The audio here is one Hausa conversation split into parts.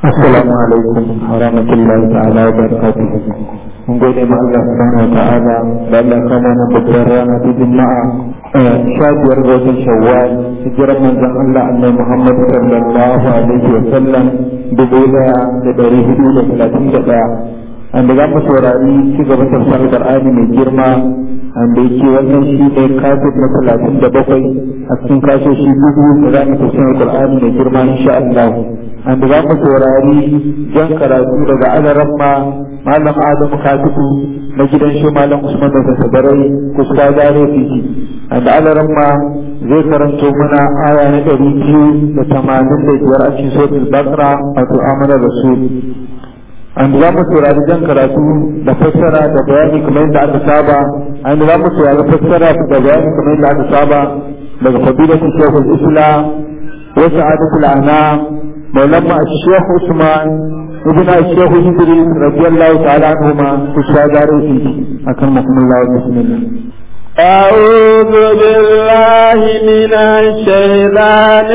Assalamu alaikum wa rahmatullahi ta'ala wa barakatuh. Mun gode ma Allah subhanahu wa ta'ala da Allah kama na babbar rana ta Juma'a sha biyar ga watan Shawwal hijirar manzon Allah Annabi Muhammad sallallahu alaihi wa sallam dubu daya da dari hudu da talatin da daya. Anda za mu saurari ci gaban tafsirin Qur'ani mai girma anda yake wannan shi ne kafin na talatin da bakwai a cikin kasoshi dubu da za mu tafsirin Qur'ani mai girma insha Allah. Anda za mu saurari jan karatu daga alaramma malam Adam Katibu na gidan shi malam Usman da Sabarai kusa gare fiki. Anda alaramma zai karanto mana aya na ɗari biyu da tamanin da biyar a cikin sotul Bakra wato amanar Rasul. an za mu saurari jan karatu da fassara da bayani kamar yadda aka saba an za mu saurari fassara da bayani kamar yadda aka saba daga fadilatul shaykhul islam wa sa'adatul anam maulana shaykh usman ibn shaykh idris radiyallahu ta'ala anhuma kushagare fi akan makumullah bismillah أعوذ بالله من الشيطان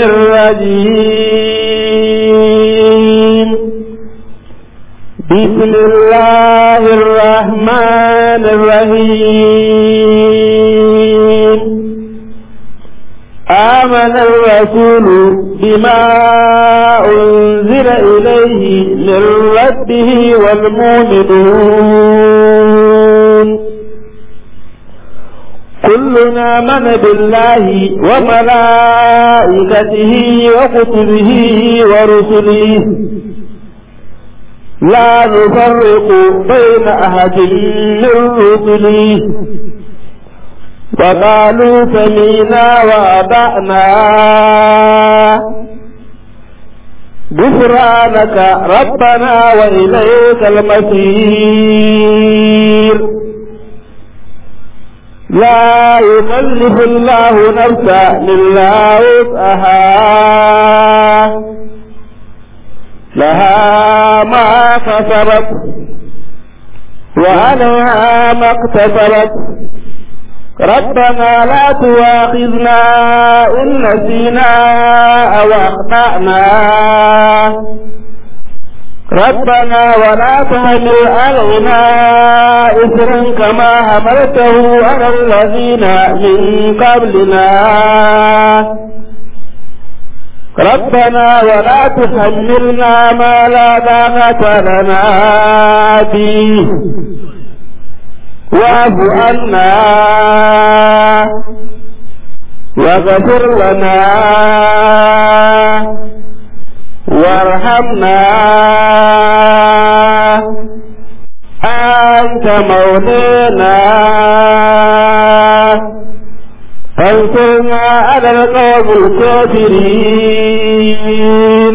الرجيم بسم الله الرحمن الرحيم آمن الرسول بما أنزل إليه من ربه والمؤمنون كلنا من بالله وملائكته وكتبه ورسله لا نفرق بين أحد من رسله وقالوا سمينا وأطعنا غفرانك ربنا وإليك المصير لا يكلف الله نفسا إلا وسعها لها ما كسبت وعليها ما اكتسبت ربنا لا تواخذنا إن نسينا أو أخطأنا ربنا ولا تحمل علينا إثرا كما حملته على الذين من قبلنا ربنا ولا تحملنا ما لا طاقة لنا به واعف عنا واغفر لنا وارحمنا أنت مولانا فانصرنا على القوم الكافرين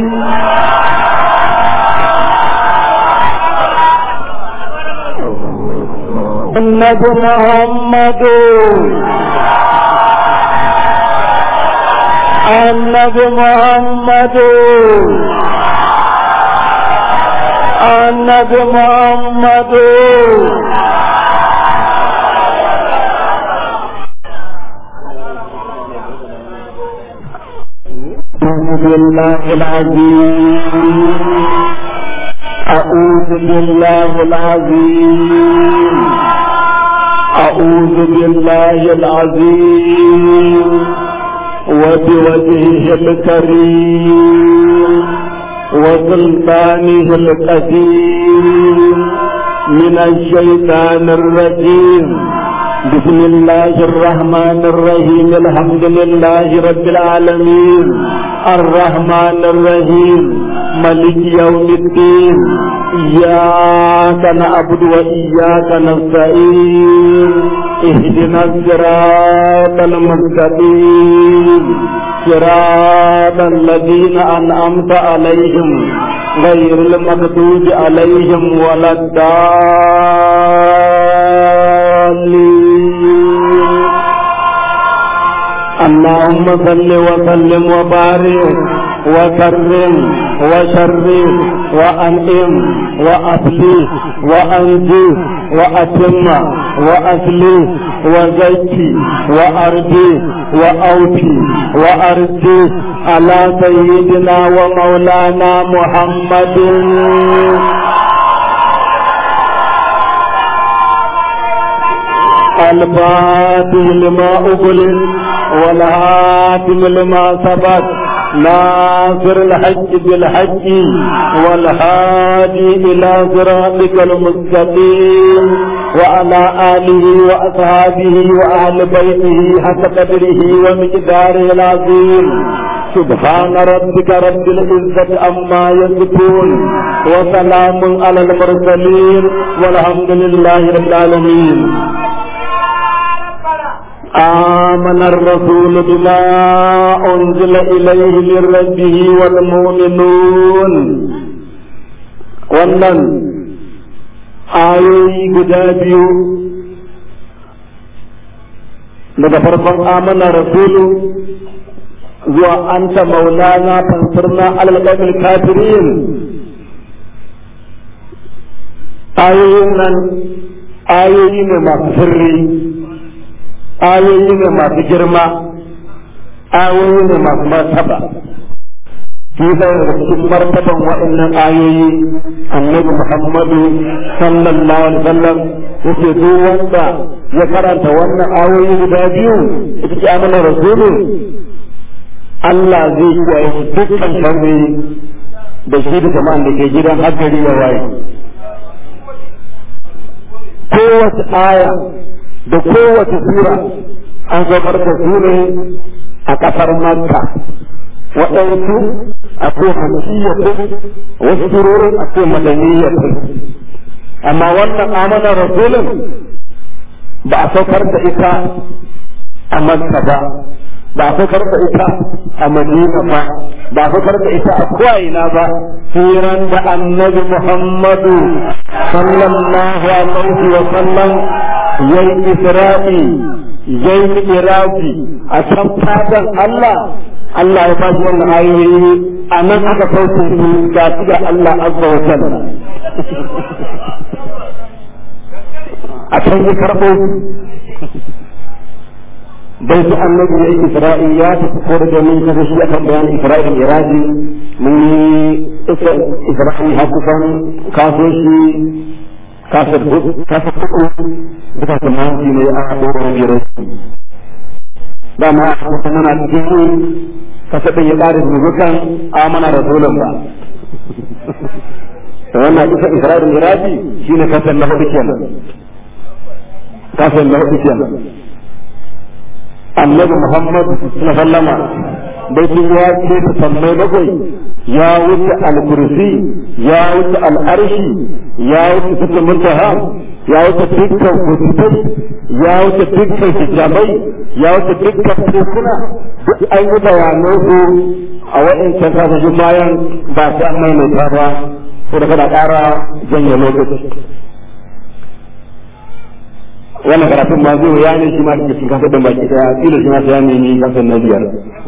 النبي محمد النبي محمد النبي محمد بالله العظيم أعوذ بالله العظيم أعوذ بالله العظيم وبوجهه الكريم وسلطانه القديم من الشيطان الرجيم بسم الله الرحمن الرحيم الحمد لله رب العالمين الرحمن الرحيم ملك يوم الدين إياك نعبد وإياك نستعين اهدنا الصراط المستقيم صراط الذين أنعمت عليهم غير المغضوب عليهم ولا الضالين اللهم صل وسلم وبارك وكرم وشرف وأنعم وأصلح وأنجز وأتم وأصلح وزكي وأرجي وأوفي وأرجي على سيدنا ومولانا محمد الفاتح لما أغلق والهاتم لما سبق ناصر الحج بالحج والهادي إلى صراطك المستقيم وعلى آله وأصحابه وأهل بيته حتى قدره ومقداره العظيم سبحان ربك رب العزة عما يصفون وسلام على المرسلين والحمد لله رب العالمين آمن الرسول بما أنزل إليه من ربه والمؤمنون wannan ayoyi guda biyu daga farkon amana rasulu zuwa anta maulana fansirna alalƙaƙil kafirin ayoyin nan ayoyi ne masu sirri ayoyi ne masu girma ayoyi ne masu martaba shi zai daga cikin martaban waɗannan ayoyi annabi muhammadu sallallahu alaihi wasallam yake duk wanda ya karanta wannan ayoyi guda biyu ita ce amana rasulu Allah zai kiyaye dukkan sharri da shi da jama'an da ke gidan hakkari ya waye kowace aya da kowace sura an saukar da su ne a ƙasar Makka waɗansu a ko hamsiyatu wasu surorin a ko madaniyatu amma wannan amana rasulun ba a saukar da ita a Makka ba ba a saukar da ita a Madina ba ba a saukar da ita a ko'ina ba hiran da annabi Muhammadu sallallahu alaihi wa sallam yayi Isra'i yayi Iraji a can fadan Allah Allah ya ba shi wannan ayoyi a nan aka sauke su ga su ga Allah azza wa jalla a can ya karɓo bai su annabi ya yi Isra'i ya tafi ko da domin kada shi akan bayan Isra'il Iraji mun yi Isra'i har kusan kaso shi kasar kasar kuɗu duka samanci ne a ɗoron biyar ba ma kuma muna cikin kasa ɗin ya ƙara zuzukan amana rasulun ba da wannan isa isra'il miraji shi ne kasar na hudu kenan kasar na hudu kenan annabi muhammad sallama baitin ya ce ta sammai bakwai ya wuce al-kursi ya wuce al-arshi ya wuce sukun muntaha ya wuce dukkan kutubai ya wuce dukkan hijabai ya wuce dukkan tekuna duk an yi bayanan su a waɗancan kasashen bayan ba su an maimaita ba ko da kada ƙara janye lokaci wannan karatun ma zai ya ne shi ma daga cikin kasar da baki daya kila shi ma sai ya nemi kasar na biyar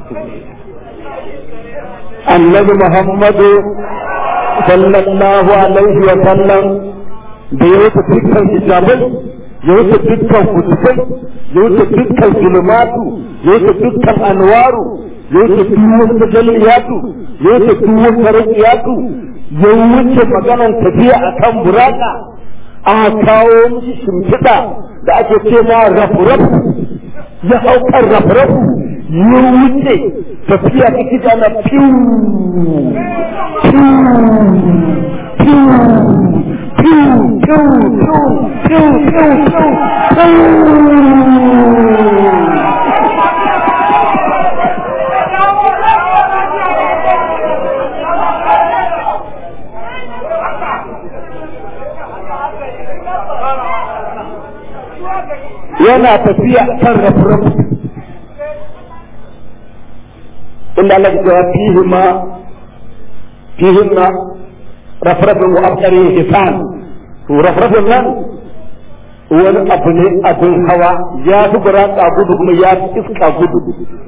annabi muhammadu sallallahu alaihi wa sallam da ya wuce dukkan hijabai ya wuce dukkan kutubai ya wuce dukkan zulumatu ya wuce dukkan anwaru ya wuce duk tajalliyatu ya wuce duk tarakiyatu ya wuce maganan tafiya akan buraka aka kawo mishi shimfiɗa da ake ce ma rafu-rafu ya haukar rafu-rafu ya wuce tafiya ta kija na fiw fiw fiw fiw fiw fiw fiw fiw yana tafiya kan rafu-rafu inda Allah ya cewa fihi ma fihi ma rafrafin wa abdari hisan to rafrafin nan wani abu ne abin hawa ya fi buraka gudu kuma ya fi iska gudu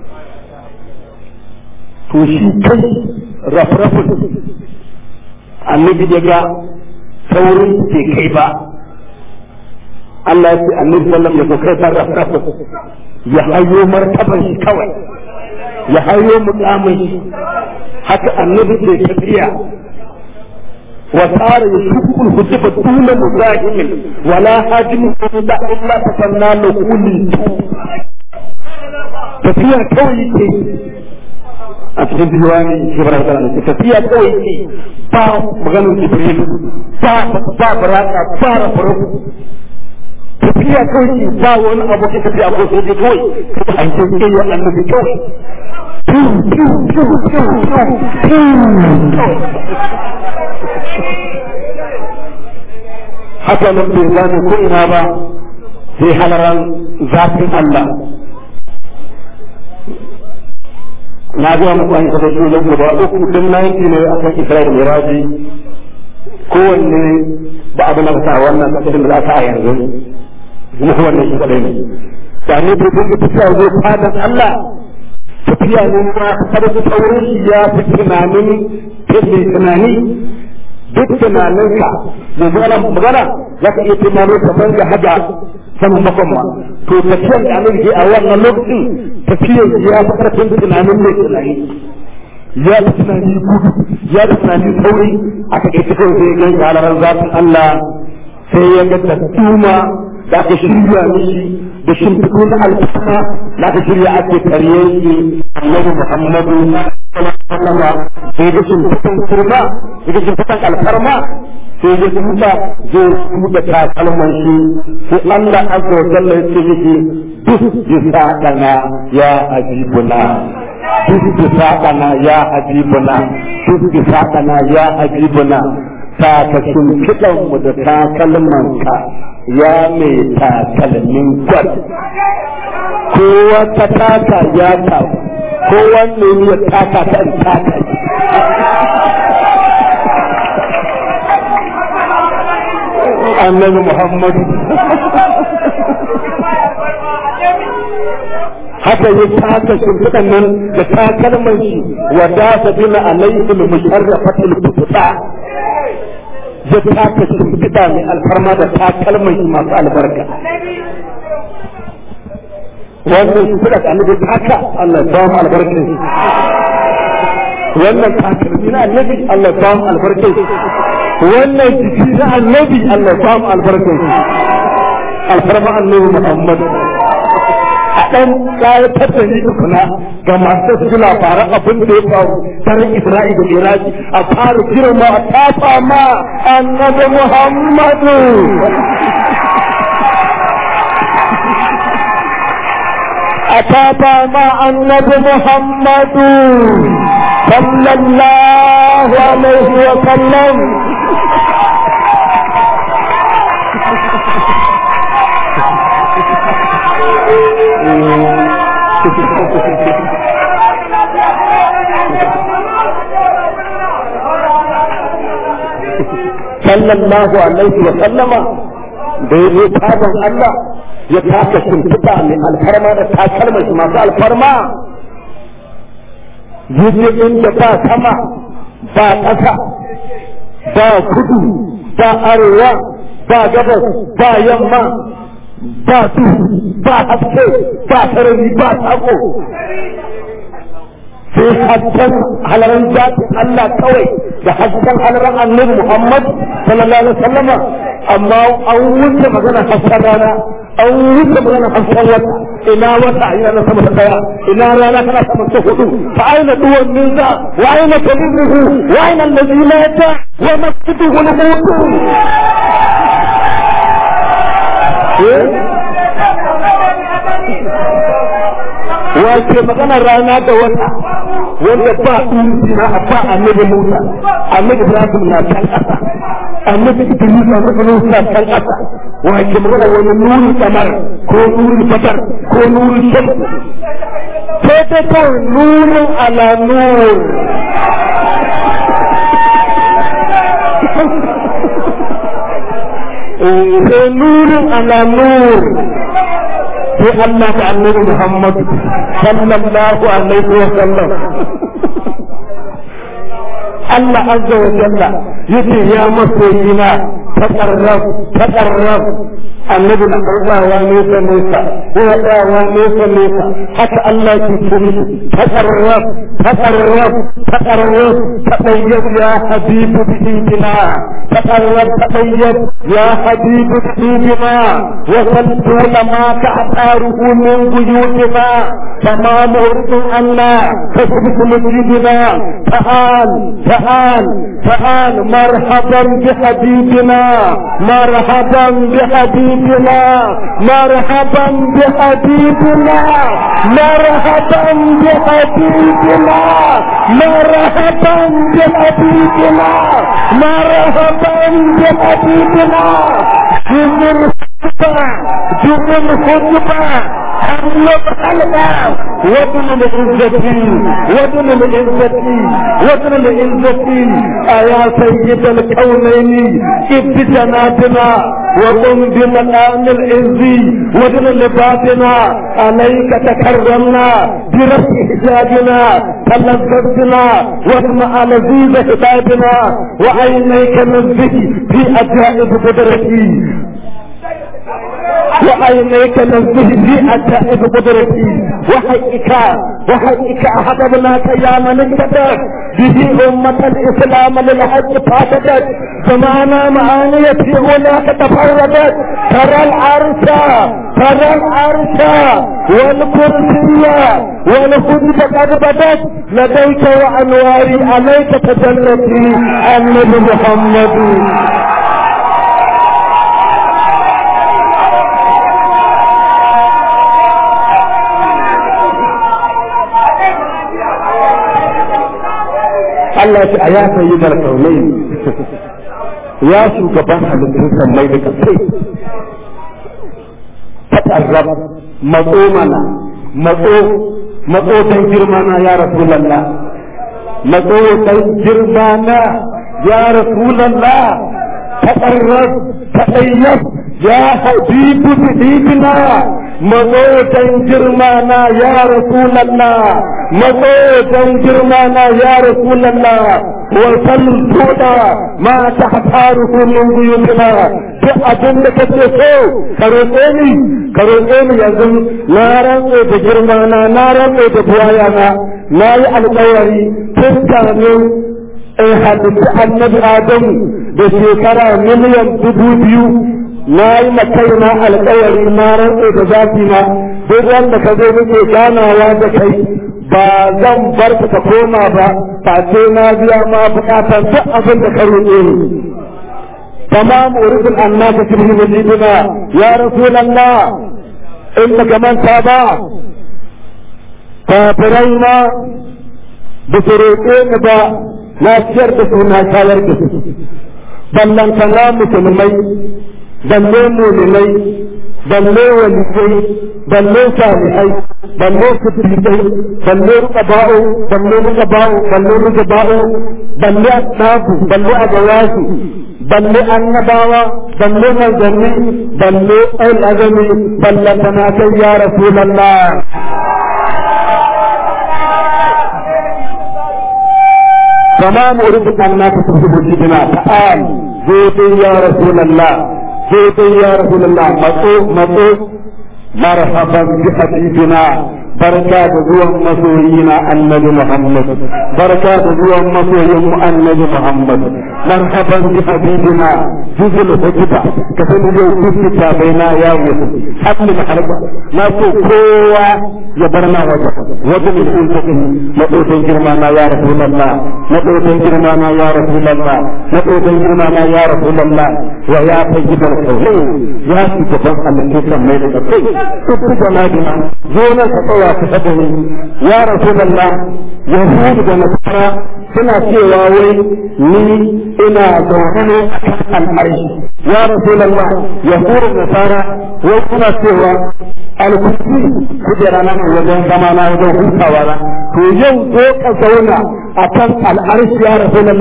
to shi kai rafrafin annabi ya ga saurin ke kai ba Allah ya ce annabi sallam ya kai sarrafa ya hayo martaban shi kawai ya hayo mukamin shi haka annabi ke tafiya wa tsara ya shukul hujjaba duna muzahimin wala hajimin illa illa tasanna lakuli tafiya kawai ke a cikin diwani shibrar da ke tafiya kawai ke ba maganin jibril ba ba baraka ba rafaro tafiya kawai ke ba wani abu ke tafiya ko sai dai kawai an ce ke yi annabi kawai haka nan bai gane ko ina ba sai halaran zafin Allah na ga muku an kafa su lagu ba uku din nanki ne akan Isra'il Miraji kowanne ba abu na ta wannan kasashen da aka a yanzu kuma wannan shi kadai ne da ne bai dinga tafiya zai fadan Allah tafiya ne ma har su taurin shi ya fi tunanin tafi tunani duk tunaninka yanzu ana magana za ka iya tunano kamar da haja saman bakon ma to tafiyar da annabi ke a wannan lokacin tafiyar ya fi karfin tunanin mai tunani ya fi tunani gudu ya fi tunani sauri a takaice kawai sai gan halarar zafin Allah sai ya ga tattuma da aka shirya mishi da shimfiɗu na alfama da aka shirya ake tarye shi annabi Muhammadu sallallahu alaihi sai ga shimfiɗan kurma sai ga shimfiɗan alfarma sai ya tuba zai tuba takalman shi sai Allah azza wa jalla ya ce miki duk bisa dana ya habibuna duk bisa dana ya habibuna duk bisa dana ya habibuna ta ka shimfiɗan mu da takalman ka ya mai takalmin gwal kowa ta taka ya ta kowanne ya taka ta taka annabi Muhammad haka ya taka shimfiɗan nan da takalman shi wa da ta bina alaihim musharrafatul futa ya taka shimfiɗa mai alfarma da takalman shi masu albarka wannan shimfiɗa da annabi taka Allah ya ba mu albarkin wannan takalmi na annabi Allah ya ba mu albarkin wannan jiki na annabi Allah ya mu albarkar shi alfarma annabi Muhammad a ɗan ƙayatar da ni tukuna ga masu su labaran abin da ya faru tarin Isra'i da Iraki a fara girma a tafa ma annabi Muhammadu a tafa ma annabi Muhammadu sallallahu alaihi wa sallam sallallahu alaihi wa sallama da ya zo taban Allah ya taka shimfiɗa mai alfarma da takalmar shi masu alfarma yaje inda ba sama ba ƙasa ba kudu ba arewa ba gabas ba yamma ba su ba haske ba sarari ba sako sai hasken halaran zatin Allah kawai da hasken halaran annabi Muhammad sallallahu alaihi wasallam amma an wuce magana hasken rana an wuce magana hasken wata ina wata ina na sama ta daya ina rana tana sama ta hudu fa aina duwan minza wa aina kalimuhu wa aina allazi mata wa masjiduhu al-hudu wace magana rana da wata wanda ba na ba annabi Musa annabi Ibrahim na kan kasa annabi Idris na kan na kan kasa wace magana wani nuri kamar ko nuri fatar ko nuri shams sai ta kawai nurin ala nur sai nurin ala nur sai Allah da annabi Muhammad sallallahu alaihi wa sallam Allah azza wa jalla yace ya masoyina taƙarrab taƙarrab annabi na ɗaukawa nesa nesa yana ɗayawa nesa nesa haka Allah ke kiri taƙarrab taƙarrab taƙarrab taɗayyab ya habibu bidina taƙarrab taɗayyab ya habibu bidina wasaltu lama ta'taruhu min buyutina fama muridun anna kasbitu masjidina ta'al ta'al ta'al marhaban بحبيبنا مرحبا بحبيبنا مرحبا بحبيبنا مرحبا بحبيبنا مرحبا بحبيبنا مرحبا بحبيبنا جمر خطبة جمر خطبة حمد حلقة وطن العزة وطن العزة وطن العزة يا سيد الكونين ابت جناتنا وقم بمقام العز وطن لباسنا عليك تكرمنا برفع حجابنا تلذذنا واطمع لذيذ حسابنا وعينيك نزه في عجائب قدرتي وعينيك نزه في عجائب قدرتي وحقك وحقك أحببناك يا من اكتدت به أمة الإسلام للحج فاتدت زمانا معانيتي هناك تفردت ترى العرش ترى العرش والكرسي والخدب قد بدت لديك وأنواري عليك تجلتي النبي محمد Allah ce a ya sayi da kaunai ya shugaban halittun sammai da kasai tatarrab matso mana matso matso dan girma na ya rasulallah matso dan girma na ya rasulallah tatarrab tatayyab ya habibu bidibina matso dan girma na ya rasulallah matsotan girma na ya rasulallah wa salluta ma ta hafaru min buyutina duk abin da kake so ka roƙe ni ka roƙe ni yanzu na rantse da girma na na rantse da buwaya na na yi alƙawari tun kamin in halitta annabi adamu da shekara miliyan dubu biyu na yi makaina alƙawari na rantse da zafi na duk wanda ka zo muke ganawa da kai ba zan bar ka koma ba face na biya ma bukatar duk abin da ka roƙe ni tamam uridul annaka tilhi wajidina ya rasulullah in ka manta ba kafirai na da su roƙe ni ba na ciyar da su na shayar da su ballantana musulmai balle muminai balle waliyai balle salihai balle siddiqai balle ruqaba'u balle ruqaba'u balle ruqaba'u balle asnafu balle agawasu balle annabawa balle manzanni balle al-azami balle kana kai ya rasulullah تمام أريد أنك تكتب جدنا تعال زيتي يا رسول الله زيتي يا رسول الله مطو مطو مرحبا بحبيبنا بركة زوان مسوينا النبي محمد بركة زوان مسوينا النبي محمد مرحبا بحبيبنا جزء الحجبة كفن جو كفن تابينا يا يوسف حتى الحرب ما كوا يبرنا وجه وجه الانتقل نقول جرمانا يا رسول الله نقول جرمانا يا رسول الله نقول جرمانا يا رسول الله ويا طيب الحلول يا سيدنا الكيس ميلك الطيب تبقى جنابنا زونا تطوى تفضل يا رسول الله يهود ونصارى suna cewa wai ni ina zaune ne a kan al'arshi ya rasulallah yahudu nasara wai suna cewa alkursi kujera na wajen zama na wajen hutawa na to yau ko ka zauna a kan al'arshi ya rasulallah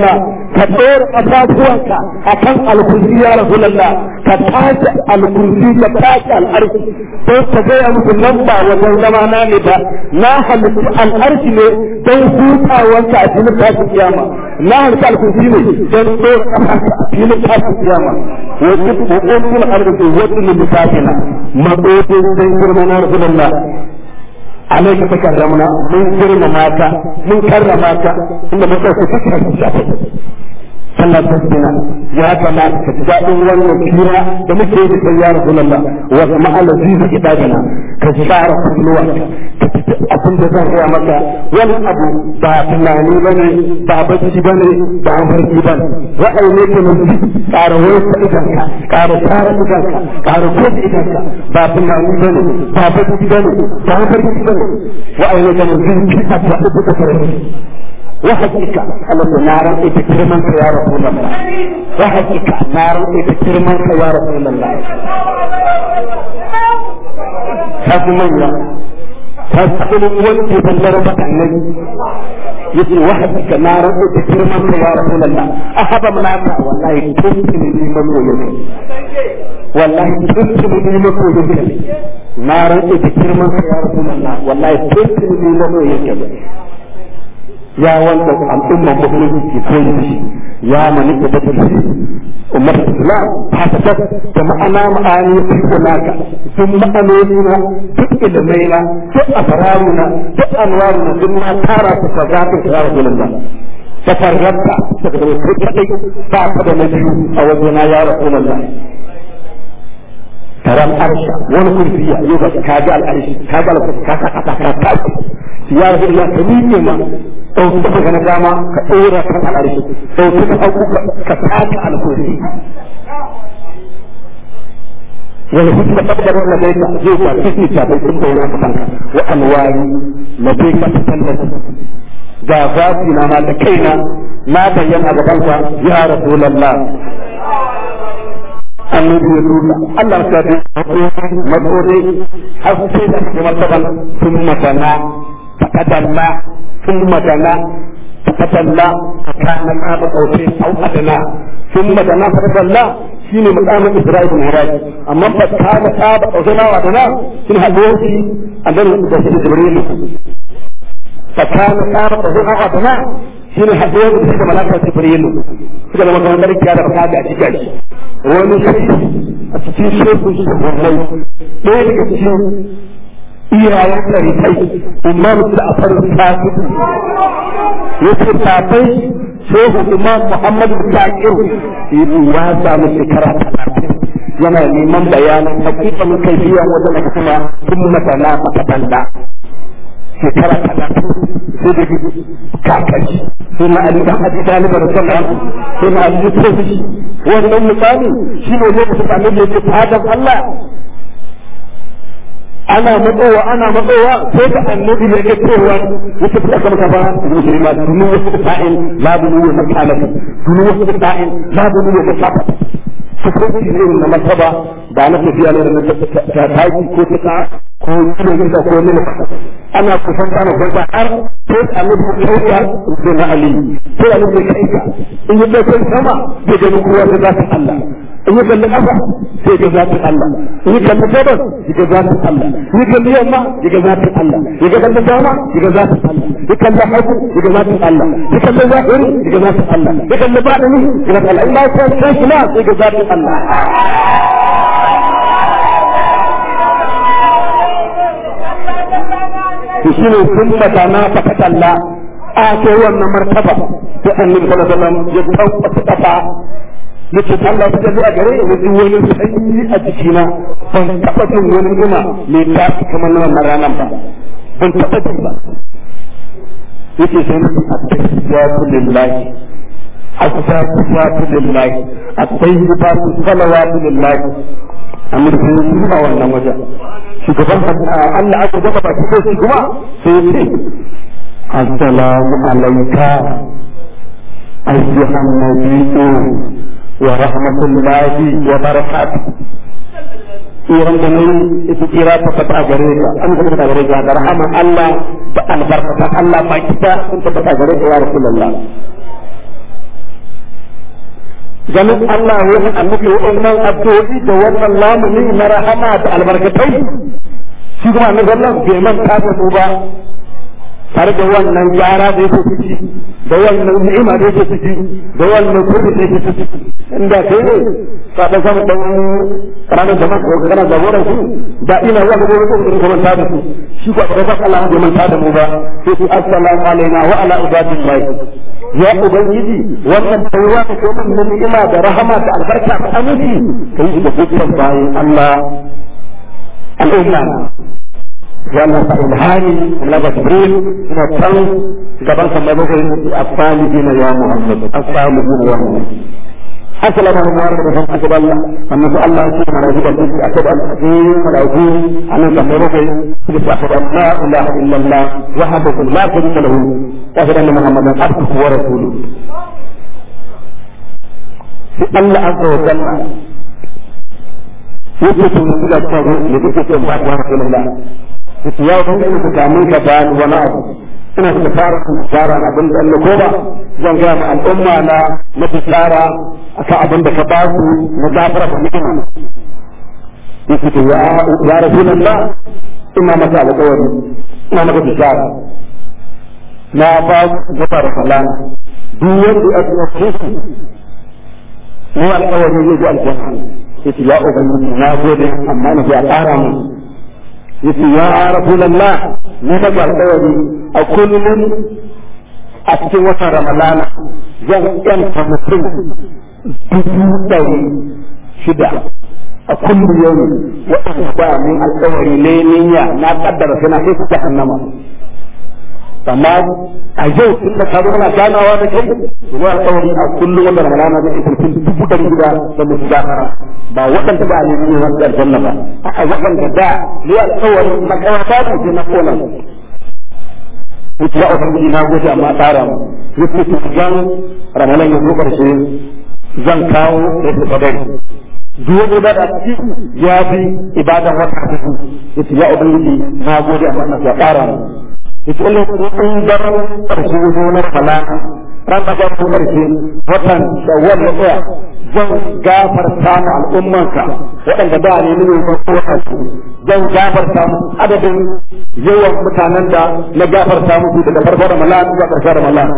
ka ɗora ƙafafuwanka a kan alkursi ya rasulallah ka tashi alkursi ka tashi al'arshi don ka gaya musu nan ba wajen zama na ne ba na halittu al'arshi ne don hutawanka a filin tashin kiyama na halittu alkursi ne don ɗora ƙafafuwanka a filin tashin kiyama wasu hukumin arziki wasu lissafina maɗoɗin don girma na rasulallah alaika takarramna mun girmama ka mun karrama ka inda mun ɗauka suka shafe sallar tasbina ya kamata ka ji daɗin wannan kira da muke yi da ya rasulullah wa kuma alazizu ibadina ka share kulluwa ka ji abin da zan gaya maka wani abu ba tunani bane ba bacci bane ba mafarki bane ra'ayi ne ke nufi ƙara wayar idanka ƙara tara idanka ƙara kowace idanka ba tunani bane ba bacci bane ba mafarki bane ra'ayi ne ke nufi a ta uku da farko وحقك الله نارا اتكرمك يا رسول الله وحقك نارا اتكرمك يا رسول الله هذا من فاسأل ولد بلر النبي يقول وحدك نارا اتكرمك يا رسول الله أحب من أمنا والله كنت من مكو يمين والله كنت من مكو يمين نارا اتكرمك يا رسول الله والله كنت من مكو يمين ya wanda al'umman musulunci ke koyi da shi ya mani da da shi ummar islam ta ta da ma'ana ma'ani ya fi naka duk ma'anoni na duk ilimai na duk asararu na duk anwaru na duk na tara su ka zafi su ya rasu lalla ta farranta daga da wasu kaɗai ba ka da na biyu a wajena ya rasu lalla taron arsha wani kurfiya yau ba ka ga al'arshi ka ga al'arshi ka sa ka ka tashi ya rasu lalla ka miƙe ma ɗauki ka daga na dama ka ɗora kan al'arshi ɗauki ka ɗauku ka taka alkursi wani hutu da tabbatar da bai ka zai ka kisi ta bai sun daura ka kanka wa alwari na bai ka ta tallafi ga zafi na ma da kaina na bayyana gaban ka ya rasulallah annabi ya duka Allah ta bi matsore har sai da kuma taban sun matana fakadalla ثم دنا فتدلى فكان قاب قوسين او ادنى ثم دنا فتدلى شين مقام اسرائيل بن هراج اما فكان قاب قوسين او ادنى شين هدوشي عندنا ده جبريل فكان قاب قوسين او ادنى shine haɗuwar da suka malaka jibrilu suka zama kamar sarki da baka ga cikin shi wani shi a cikin shekun shi wannan ɗaya daga cikin iyayen ɗarikai imam ja'far sadiq yace babai shehu imam muhammad zakir ya samu shekara talatin yana neman bayanin hakikan kaifiyan wajen da kuma sun masana makatanda shekara talatin sai da kakashi sai na ali dan abi talib radiyallahu sai na ali tsofi wannan misali shi ne lokacin da annabi yake fadan Allah ana matsowa ana matsowa sai da annabi ya ga cewa yake fita kama kafa musulma dunu wasu sa'in la dunu wa makalaka dunu wasu sa'in la dunu wa makalaka su ko shi ne na martaba ba na tafiya ne na ta taki ko ta ko ne ne ko ne ana kusan ana kwanta har sai annabi ya kai da na ali sai annabi ya kai in ya kai sama ya ga kowa da zata Allah in yi kalli ƙasa sai ga zafin Allah in yi kalli gabas ya ga zafin Allah in yi kalli yamma ya ga zafin Allah ya ga kalli dama ya ga zafin Allah ya kalli hagu ya ga zafin Allah ya kalli zahiri ya ga zafin Allah ya kalli baɗini ya ga Allah in ba ya san shi ma sai ga zafin Allah to shi ne sun mata na fakatalla a ce wannan martaba sai annabi sallallahu alaihi wasallam ya tabbata kafa yace Allah ta tafi a gare ni duk wani sanyi a jikina ban taɓa jin wani guma mai tafi kamar na wannan ranar ba ban taɓa jin ba yace sai na at-tayyibatu lillahi at-tayyibatu lillahi at-tayyibatu salawatu lillahi amma sai yi a wannan wajen shugaban Allah aka gaba baki ko shi kuma sai ya ce assalamu alayka ayyuhan nabiyyu ورحمة الله وبركاته iran da nan ita kira ta fata gare ka an ta fata gare ka da rahama Allah da albarkata Allah ba kita sun ta fata gare ka ya Rasulullah ganin Allah wani annabi wannan addu'o'i da wannan lamuni na rahama da albarkatai shi kuma annabi Allah bai manta da su ba tare da wannan gyara da yake ciki da wannan ni'ima da yake ciki da wannan kudi da yake ciki inda kai ne ka da samu dan ranar da maka ko kana jagoran su da ina zuwa gobe ko da kuma ta da su shi ko da Allah bai manta da mu ba sai su assalamu alaina wa ala ibadillahi ya ubangiji wannan taiwa da kuma na ni'ima da rahama da albarka da aminci kai da dukkan bayan Allah al'umma wannan fa ilhani laba jibril ina tan gaban kan mai bakwai afalihin ya muhammad afalihin ya muhammad أسلم المبارك بهم أسد الله أنه الله سبحانه وتعالى أسد الحكيم والعظيم أن تمرك أسد أن لا إله إلا الله وحده لا شريك له وأشهد أن محمدا عبده ورسوله الله عز وجل يثبت من كل التوبة لذكر الله ورسول الله ya ubangiji ku kamun ka bayan wani abu ina da fara tsara abin da Allah ko ba zan ga ma al'umma na na tsara akan abin da ka ba su na gafara da ni'ima yake to ya ya rasulullah ina maka alƙawari ina maka tsara na ba ku gafara falan duk wanda ya tsaya su ne alƙawari zai ji aljanna yake ya ubangiji na gode amma na ya ƙara mu yace ya rasulullah ni da alƙawari a kullum a cikin watan ramadana zan yanta mutum dubu ɗari shida a kullum yau waɗanda ba min alƙawari ne niyya na kaddara suna kai su jahannama amma a yau tun da ka zo kana ganawa da kai ruwa alƙawari a kullum wanda ramadana zai isa mutum dubu ɗari shida da mutu gafara ba waɗanda ba ne ne wasu aljanna ba a waɗanda da ne alƙawari makawata da ke na kona wuce ya ubangiji na gode amma tsara mu wuce su zan ramalan ya zo ƙarshe zan kawo da su kadari duk wani da da ci ya fi ibadan wata ta su wuce ya ubangiji na gode amma na ya tsara mu wuce Allah in daren ƙarshe zo na ramalan ran da ƙarshe ƙarshe watan shawwal ya tsaya zan gafarta mu al'ummanka waɗanda da ne ne ba ko su zan gafarta mu adadin yawan mutanen da na gafarta musu daga farko da malan zuwa ƙarshen da malan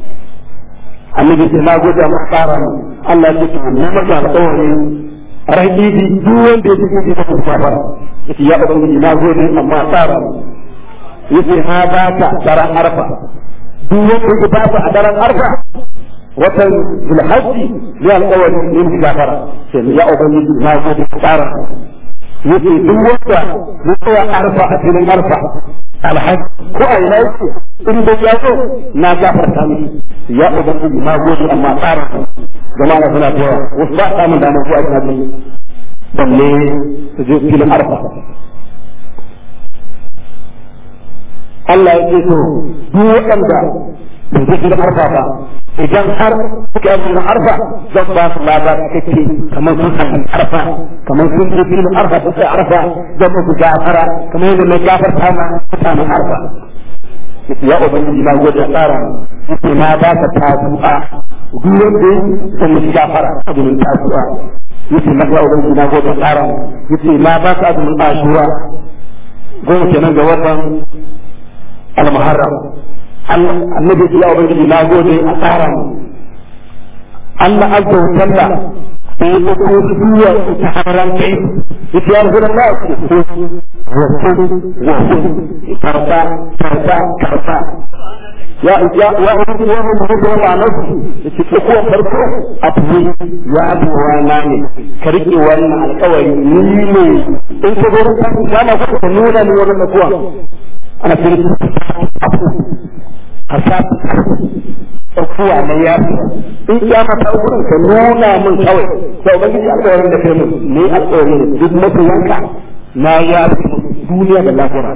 annabi sai na gode mu tsara mu Allah ya ce mu maka alƙawari rahidi duk wanda ya tafi da kafara yace ya ubangiji na gode amma tsara mu yace na ba ka daren arfa duk wanda ya ba a daren arfa watan zulhajji ya alƙawari yin gafara sai ya ubangiji na gode tsara yace duk wanda ya tsaya arfa a filin arfa alhaji ko a ina yake in da ya zo na gafarta miki ya ubangiji na gode amma tsara jama'a na suna cewa wasu ba samun damar zuwa ina bin balle su je filin arfa Allah ya ce to duk waɗanda da zai filin arfa ba idan har suka yi filin arfa zan ba su lada kake kamar sun san arfa kamar sun je filin arfa sun sai arfa zan musu gafara kamar yadda na gafarta ma mutanen arfa ya ubangiji na gode a tsara yake na ba ka tasu'a duk wanda ya musu gafara azumin tasu'a yake na ga ubangiji na gode a tsara yake na ba ka azumin ashura goma kenan ga watan al-muharram annabi ya ubangiji na gode a tsara mu Allah azza wa jalla sai ya ko duwa ta haran kai yace ya rasul Allah ko wa karfa karfa karfa ya ya ya ubangiji wa mun da wa nasu yace ko ko farko a tuwi ya abu wa na ne ka rike wannan alƙawari ni ne in ka zo ka kana ka nuna ni wannan kuwa ana cikin a sa ɗaukuwa na yafi in ya mata wurin ka nuna min kawai to ubangiji alƙawarin da kai mun ne alƙawarin duk mafiyanka na yafi duniya da lahira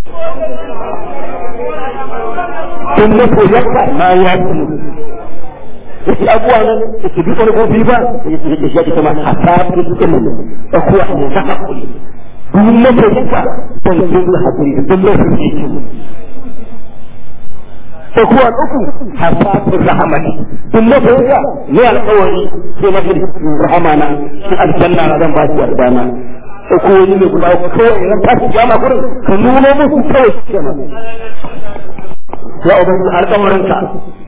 duk mafiyanka na yafi yake abuwa nan yake duk wani kofi ba yake yake shi kuma a tafi cikin mun ɗaukuwa ne na hakuri duk mafiyanka don sun hakuri duk mafiyanka tsakuwa uku hasatul rahmati duk mafiya ne alƙawari sai na fi rahamana shi aljanna na zan ba shi yardana tsakuwoyi ne guda uku kawai ran tashi jama gurin ka nuna musu kawai shi kenan ya ubangiji alƙawarinka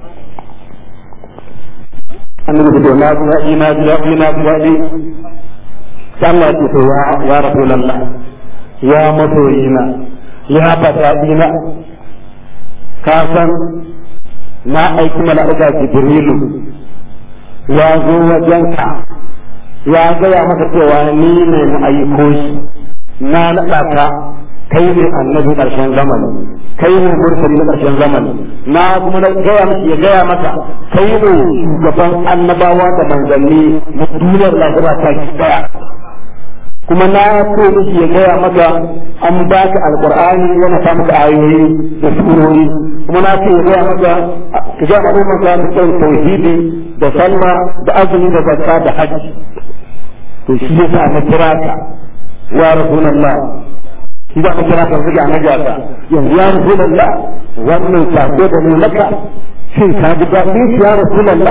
annabi da na ji daɗi na ji daɗi na ji daɗi sai Allah ce to ya ya rasulullah ya masoyina ya fadaɗina ka san na aiki mala'ika jibrilu ya zo wajenka ya gaya maka cewa ni ne na aiko shi na naɗa ka kai ne annabi ƙarshen zamani kai ne mursali na ƙarshen zamani na kuma na gaya maka ya gaya maka kai ne shugaban annabawa da manzanni na duniyar lahira ta ki daya kuma na so miki ya gaya maka an baka alqur'ani yana sa maka ayoyi da surori kuma na ce ya gaya maka ka ga maka maka da tauhidi da sallah da azumi da zakka da hajji to shi yasa na kira ka ya rasulullah shi da kira ka zuga na gasa yanzu ya rasulullah wannan sako da ne maka shin ka ji daɗin shi ya rasulullah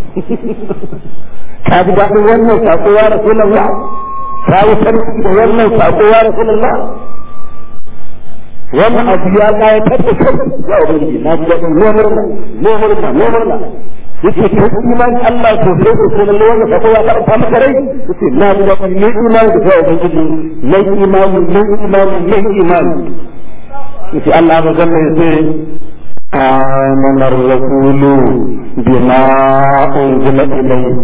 ka ji daɗin wannan sako ya rasulullah ka yi sarki da wannan sako ya rasulullah wannan abu ya ƙayatar da kai ya ubangiji na ji daɗin ne murna ne murna ne murna yake kai iman Allah to sai ko sai lalle wannan sako ya karanta maka rai yake na ji daɗin ne imani da kai ubangiji ne imani ne imani ne imani yake Allah ba zan mai sai آمن الرسول بما أنزل إليه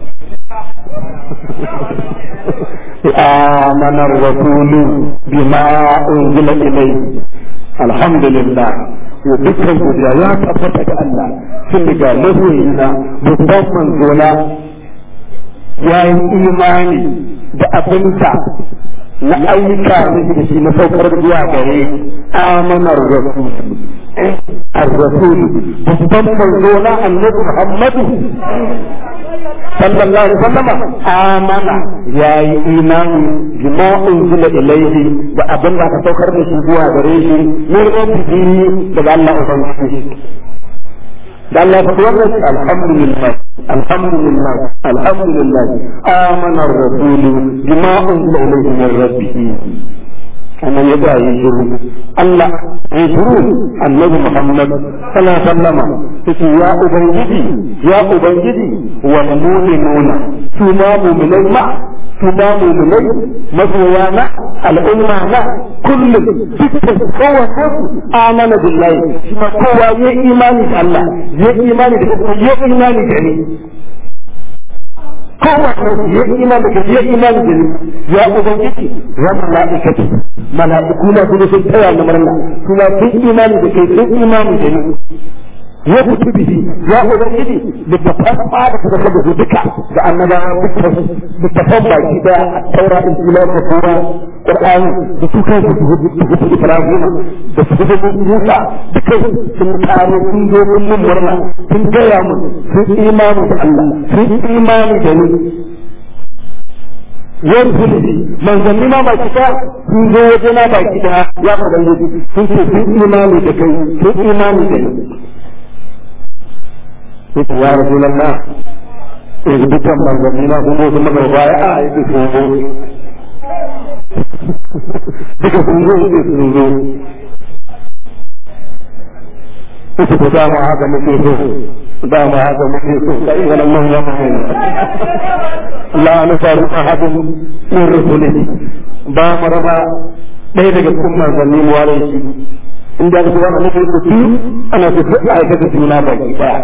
آمن الرسول بما أنزل إليه الحمد لله وذكر يا تفتك الله سنك لهوينا babban manzona ya yi imani da abinta na ayyuka da shi na saukar zuwa gare amanar rasul الرسول babban manzona annabi Muhammadu sallallahu alaihi wasallam amana yayi imani bima unzila ilayhi da abin da aka saukar da shi zuwa gare shi min rabbihi daga Allah ubangiji da Allah ya faɗi wannan alhamdulillah alhamdulillah alhamdulillah amana ar-rasul bima unzila ilayhi min rabbih annan ya ga yi shiru Allah ya shiru annabi Muhammad sallallahu alaihi wasallam yace ya ubangiji ya ubangiji wal mu'minuna su ma mu'minai ma su ma mu'minai masoya na al'umma na kullum dukkan kowace amana billahi shi ma kowa ya imani da Allah ya imani da ya imani da ni kowanne ya imani da ya imani da ni ya ubangiji ya mala'ikatu mala'iku na kuma sun taya na murna kuma sun imani da kai sun imani da ni ya kutu bihi ya ubangiji da tafan ba da kuka da duka da annabawa dukkan littafan baki daya a taura in ila da kuma qur'ani da su kan su hudu ibrahim da su hudu musa dukkan sun karo sun zo sun mun murna sun gaya mu sun imani da Allah sun imani da ni yan zulmi manzanni ma baki ta sun zo waje na baki ta ya ubangiji sun ce sun imani da kai sun imani da ni yake ya rasu lalla yanzu dukkan manzanni na kuma sun maka baya a yake sun zo duka sun zo yake sun zo yake ko dama haka muke so dama haka muke so da in ganin man zama ne la nufaru ahadun min rusulihi ba mu raba ɗaya daga cikin manzanni mu ware shi inda aka ce wannan nake so ana so duk aikata juna baki daya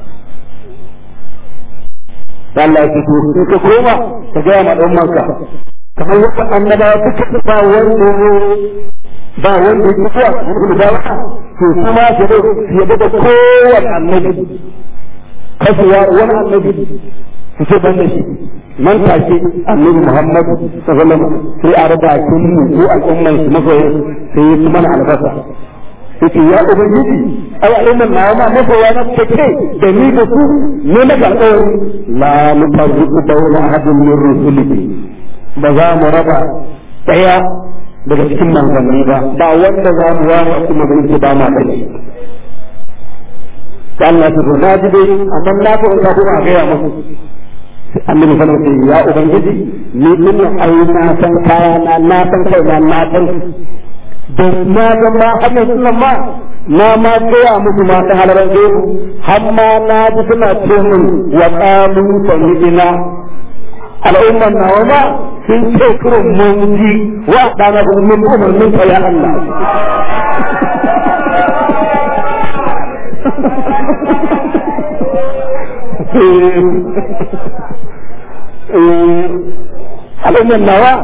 da Allah ya to in ka koma ka ga ma dan manka kamar yadda annabawa suka ba wanda ba wanda ya kuwa da da to kuma ke da ya da kowanne annabi kasuwa wani annabi su ce ban da shi man take annabi Muhammad sallallahu alaihi wasallam sai a raba kin mu ko al'umman su magoyi sai ya mana albasa yake ya ubangiji ai al'umman na ma magoya na take da ni da su ne na alƙawari la nufarriqu bayna ahadin min rusulihi ba za mu raba daya daga cikin manzanni ba ba wanda za mu ware a kuma zai ba ma dai sai Allah ya ce na ji dai amma na ko ka kuma ga ya musu annabi sallallahu alaihi wasallam ya ubangiji ni din ai na san kaya na na san kai na na san da na ga ma hannun sunan ma na ma gaya musu ma ta halarar gaibu har ma na ji suna ce min wa qalu sami'ina al'umman nawa ma sun ce kurun mun ji wa dana mun umarnin ka ya Allah al'umman nawa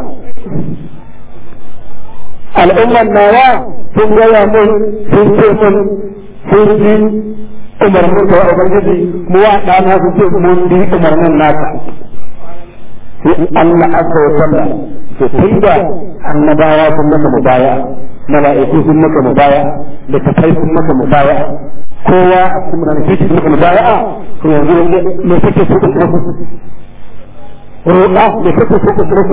al'umman nawa sun gaya mun sun ce mun sun ji umarnin da ubangiji mu wa ɗana su ce mun bi umarnin naka sai Allah azza wa jalla to tun da annabawa sun maka mubaya mala'iku sun maka mubaya da tafai sun maka mubaya kowa a cikin mala'iku sun maka mubaya to yanzu me kake so ka tsoro roƙa me kake so ka tsoro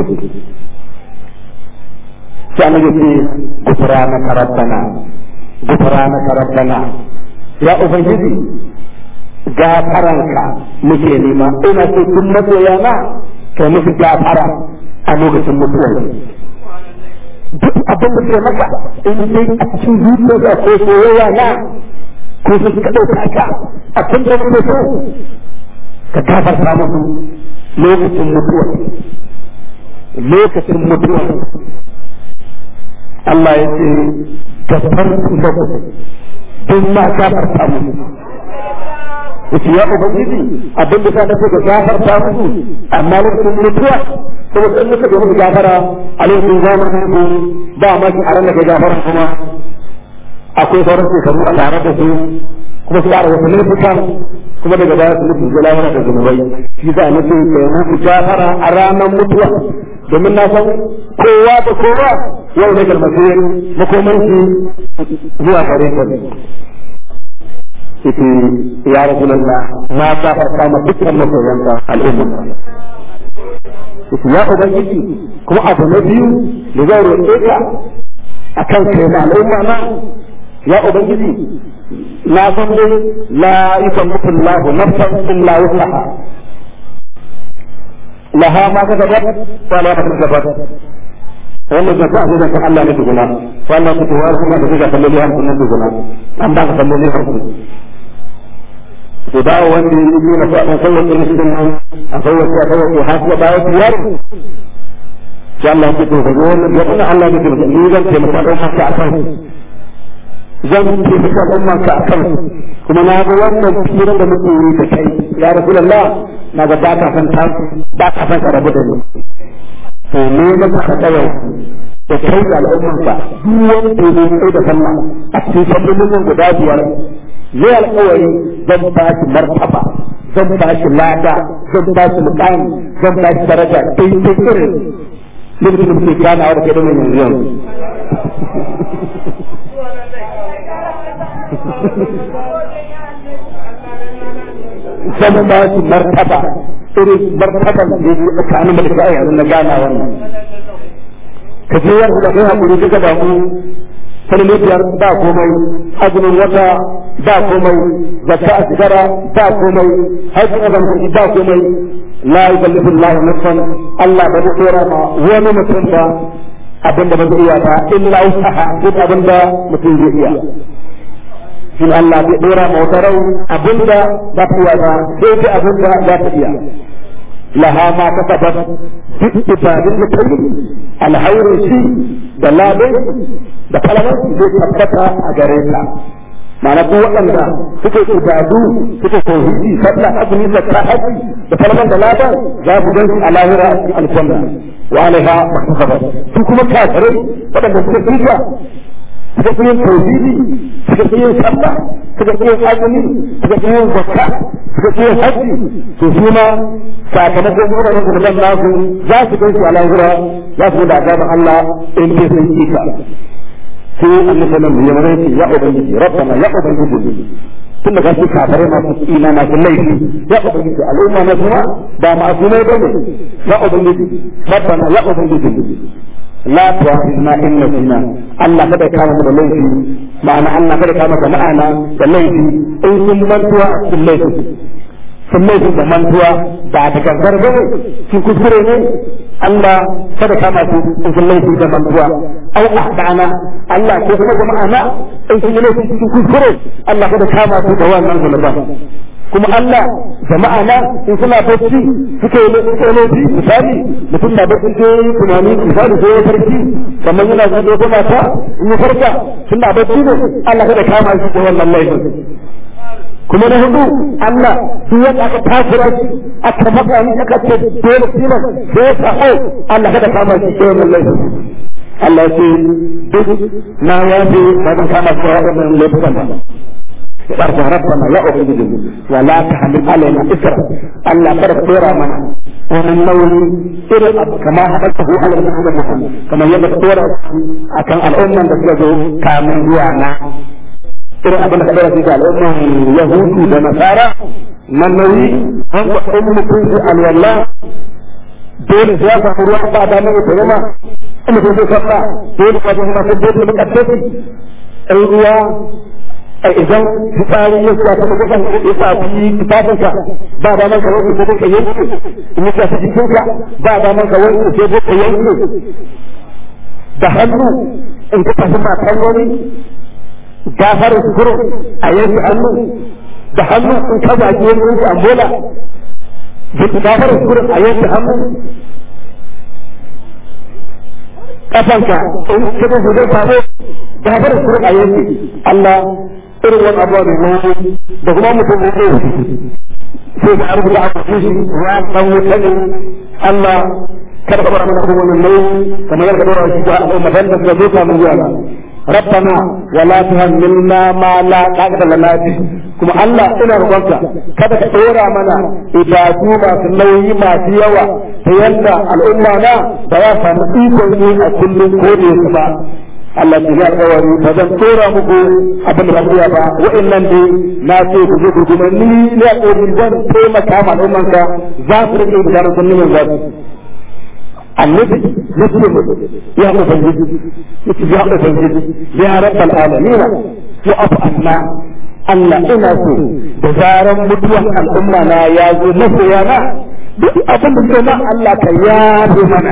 sai annabi ce gufranaka rabbana gufranaka rabbana ya ubangiji gafaranka muke nema ina so kun masoya na kai musu gafara a lokacin mutuwar duk abin da ke maka in dai a cikin zuciya ko soyayya na ko su suka ɗauka ka a kan da muke so ka gafarta musu lokacin mutuwa lokacin mutuwa Allah ya ce gafartu lakum don ma gafarta musu yace ya ubangiji abin da ka nace ga gafarta musu amma lokacin mutuwa saboda in muka ga gafara a lokacin zamanin ku ba ma ki aran da kai gafara kuma akwai sauran shekaru a tare da su kuma su ƙara wasu laifukan kuma daga baya su nufi zalawar da zunubai shi za a nufi kai musu gafara a ranar mutuwa domin na san kowa da kowa yau ne kalmasir makomanci zuwa gare ka ita ya rasu lalla na gafarta ma dukkan masoyanka al'umma ita ya ubangiji kuma abu na biyu da zai roƙe ka a kan kai na al'umma na ya ubangiji na san dai la yukallifu Allahu nafsan illa wusaha laha ma kasabat wa la kasabat wannan da ta da kan Allah ne tukuna wannan ku tuwa kuma da kuka salloli har kunan tukuna an ba ka salloli har kunan to da wanda ya yi na faɗin kawai ɗin shi nan a kawai ya kawai ko har ya bayan biyar sai Allah ya ce ko wannan ya kuma Allah ne ke ni zan ce maka ɗaukar ka akan zan ce maka ɗaukar ka akan kuma na ga wannan firan da muke yi da kai ya rasulullah na ga ba ka san ta ba ka san ka rabu da ni to ne da ka tsaya da kai da al'ummarsa duk wanda ya kai da sallah a cikin sallolin guda biyar zai alƙawari zan ba shi martaba zan ba shi lada zan ba shi muƙami zan ba shi daraja dai dai irin lokacin da muke ganawa da kai da mai yanzu yanzu zan ba shi martaba irin martaban da yake tsakanin da kai yanzu na gana wannan ka je yanzu da kai hakuri duka da mu salmitiyar ba komai azumin wata ba komai zakka a sigara ba komai haifin azam kuɗi ba komai la yukallifu Allah nafsan Allah ba zai tsora ma wani mutum ba abin da ba zai iya ba illa usaha duk abin da mutum zai iya shin Allah bai dora ma wata rai abin da ba ta iya ba sai dai abin da za ta iya laha ma kasabat duk ibadin da ta yi alhairin shi da ladan da kalaman zai tabbata a gare ka ma'ana duk waɗanda suke ibadu suke tauhidi sallah azumi zakka haji da kalaman da ladan za su gan su a lahira a cikin aljanna wa alaiha mahtasabat su kuma kafirai waɗanda suke tsira suka fi yin tauhidi suka fi yin sallah suka fi yin azumi suka fi yin zakka suka fi yin haji to su ma sakamakon waɗannan zunuban nasu za su gan su a lahira za su da azaban Allah in dai sun kika sai annabi sallallahu alaihi wasallam ya ya ubangiji rabbana ya ubangiji tun da gashi kafare masu ina masu laifi ya ubangiji al'umma na kuma ba masu ne bane ya ubangiji rabbana ya ubangiji la tu'akhidna in nasina Allah kada kama mu da laifi ma'ana Allah kada kama da ma'ana da laifi in sun mantuwa sun laifi sun laifi da mantuwa ba da gangar ba sun kuskure ne Allah kada kama su in sun laifi da mantuwa au ahdana Allah ko kuma da ma'ana in sun laifi sun kuskure Allah kada kama su da wannan zunuban kuma Allah jama'a na in suna bacci suke yi suke laifi misali mutum na bacci ke tunani misali sai ya farki kamar yana zuwa ko mata in ya farka suna bacci ne Allah kada kama shi da wannan laifin kuma na hudu Allah duk wanda aka tasira shi aka maka ni aka ce dole tilas sai ya sa'o Allah kada kama shi da wannan laifin Allah ce duk na yafe ba zan kama shi da wannan laifin ba فرج ربنا لا أخرج ولا تحمل علينا إسرا ألا فرق طيرا منا ومن نولي إرق كما حدثه على المحمد محمد كما يبقى طيرا أكن الأمة تسلجه كامل يوانا إرق أبنى كبيرة في الأمة يهود ونصارى من نولي هم أم كنت الولاء دول سياسة فروع بعد أن يتجمع أم كنت صلى دول فاتحنا في البيت من أكتفي الرياء idan fitsari ya sa ta kusan ya sa fi tufafinka ba da man kawai ko ka yanke in ya sa jikinka ba da man kawai ko ka yanke da hannu in ka tafi matan wani gafarin sukuru a yanke hannu da hannu in ka zagi wani yanke ambola da gafarin sukuru a yanke hannu kafanka in ka tafi zai samu gafarin sukuru a yanke Allah irin wani abuwa mai nauyi da kuma mutum ne sai ka rubuta a cikin shi ya san wuta ne Allah kada ka bar mana abubuwan wannan nauyi kamar yadda dora shi ga ummatan da suka zo kamun zuwa ربنا ولا تهملنا ما لا طاقة لنا به kuma Allah ina roƙonka kada ka ɗora mana ibadu masu nauyi masu yawa ta yadda al'umma na ba za samu ikon yi a kullum ko da yake ba Allah ke ya alƙawari ba zan tura muku abin da ba iya ba wa'annan dai na ce ku je ku kuma ni ne alƙawari zan taimaka ma al'ummanka za su rike da garin sun neman zasu annabi muslim ya ubangiji yace ya ubangiji ya rabbal alamin wa afu anna Allah ina so da zaran mutuwan al'umma na ya zo masoya na duk abin da ke nan Allah ka yafe mana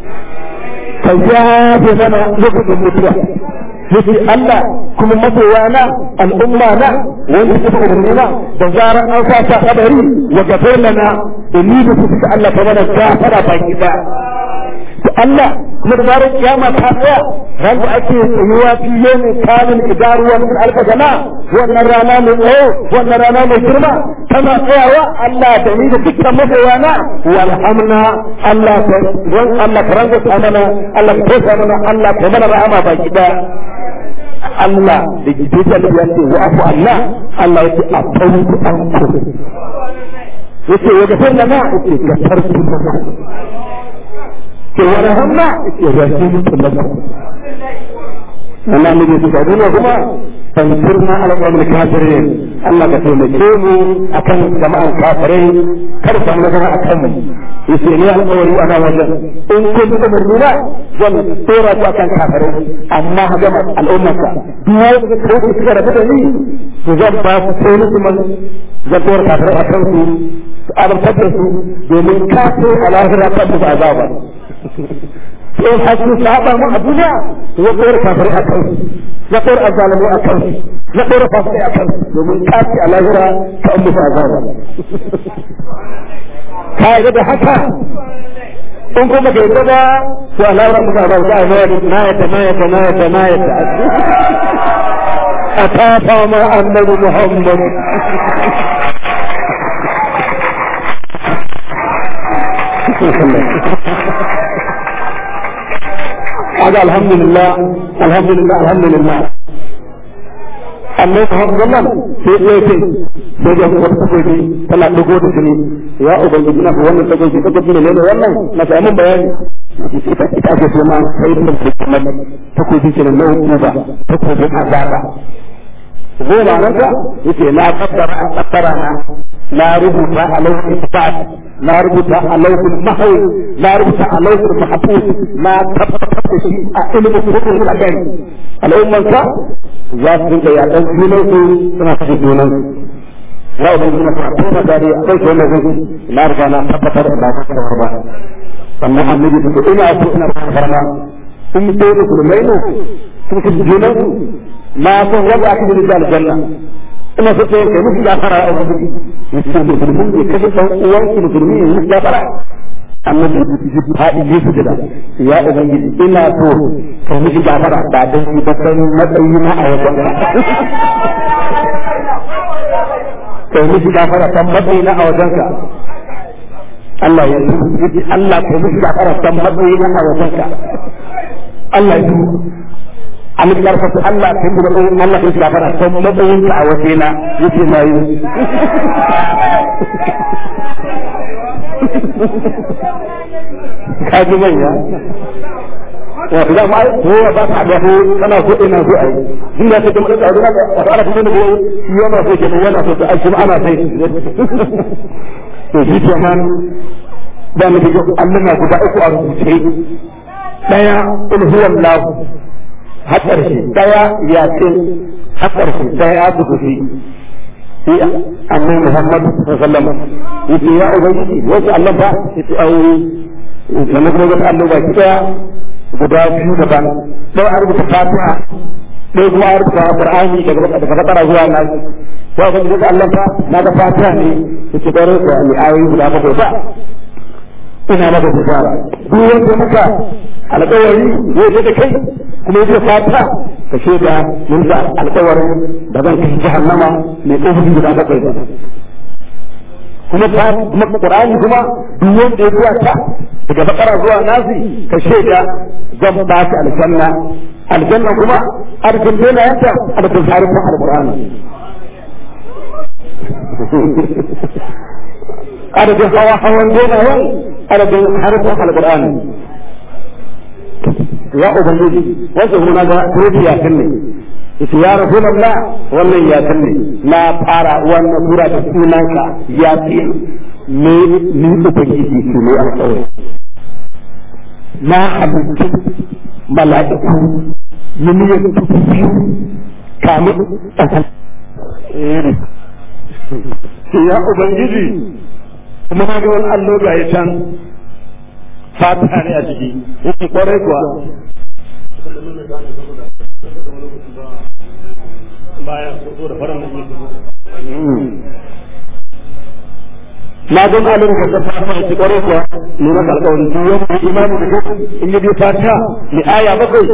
ka yafe mana lokacin mutuwa yace Allah kuma masoya na al'umma na wanda suka umarni na da zaran an sa ta kabari wa gafar lana da ni da su suka Allah ta mana gafara baki da Allah kuma da zarar kiyama ta tsaya ran da ake tsayuwa fiye ne kamin idaruwa min alfa sana wannan rana mai tsayo wannan rana mai girma tana tsayawa Allah da ni da dukkan masoya na walhamna Allah ta ran Allah ka ranka ta mana Allah ka tosa mana Allah ka mana rahama baki da Allah da gidan da ya ce wa afu Allah Allah ya ce a tawku an ku yace wa gafar lana yace gafartu lana ke wani hamma ke rasu mutum da wannan ne su gado ne kuma fansirna ala qawmil kafirin Allah ka taimake mu akan jama'an kafirai kar samu nasara akan mu yace ne alƙawari ana wajen in kun da murmuna zan tsora ku akan kafirai amma ga al'ummarka duk wanda ko ku suka rabu da ni to zan ba su sai musu man zan tsora kafirai akan su su azabtar da su domin kafin a lahira kan musu azaba in hasu saba mu a duniya ya tsora kafirai a kan ya tsora azalamu a kan ya tsora fasikai a kan domin kafi a lahira ta an musu azaba ka yi da haka in kuma ka yi ba to a lahira musu azaba za a yi na yata na yata na yata na yata a tafa ma annabi muhammad هذا الحمد لله الحمد لله الحمد لله annabi Muhammad sallallahu sai ya ce sai da wata takobi tana dugo da jini ya ubangiji na wannan takobi takobi ne ne wannan na samu bayani ita ita ake ce ma sai da kuma takobi ce na hukuma takobin azaba goma nan ka yace na kaddara an kaddara na na rubuta a lauhin kitab na rubuta a lauhin mahawi na rubuta a lauhin mahfuz na tabbatar da shi a ilimin kudin da gani al'umman ka za su dinga yaɗan junan su suna kashe junan su ya ubangiji na fara tona dare a kai wannan zai na riga na tabbatar da ba ta ba sannan annabi da ina so ina farma in sai musulmai ne sun kashe junan su na son wanda aka yi da aljanna ina so sai kai musu gafara a wani mutum musulmin ya kashe dan uwan su musulmi ya musu gafara annabi haɗi ne su gida ya ubangiji ina so kai musu gafara ba dan shi ba san matsayi na a wajen kai musu gafara san matsayi na a wajen ka Allah ya yi Allah kai musu gafara san matsayi na a wajen ka Allah ya yi an karfafa Allah ta yi matsayin Allah ta shiga fara son matsayin ka a waje na yake na yi ka ji manya wato da ma ko ba ta da ko kana so ina so ai din da take mun da da wato ana kuma da ko yana so ke yana so da shi ana sai to shi kenan da mu ga Allah na guda uku a rubuce daya in huwa Allah har ƙarshe ɗaya ya ce har ƙarshe ɗaya ya su fi shi annabi Muhammad sallallahu alaihi yace ya ubangiji wasu Allah ba yace au sannan kuma ga Allah ba kida guda biyu daban ɗaya a rubuta Fatiha ɗaya kuma a rubuta Qur'ani daga daga fatara zuwa nan ya ubangiji ga Allah ba na ga Fatiha ne yace bare ko ni ayoyi guda bakwai ba ina maka bishara duk wanda muka alƙawari zai da kai kuma yake fata ka shaida mun da alƙawarin da zan kai jahannama mai ƙofofi guda bakwai ba kuma ta kuma Qur'ani kuma duk wanda ya zuwa ta daga bakara zuwa nasi ka shaida zan ba shi aljanna aljanna kuma arzikin dena yanta arzikin harfin alqur'ani adadin hawa hawan dena yan adadin harfin alqur'ani ya ubangiji wasu kuma ga rufi ya kanne yace ya rasulullah wannan ya kanne na fara wannan sura da sunanka ya fi me ni ubangiji shi ne alƙawari na halittu mala'iku miliyan dubu biyu kamin ƙasar ya ubangiji kuma ga wani allo ga ya can fata ne a ciki yake kwarai kuwa na don alim ka ta fata a ciki kwarai kuwa ne maka alƙawarin duk wani imani da kai in yi biyu fata ni aya bakwai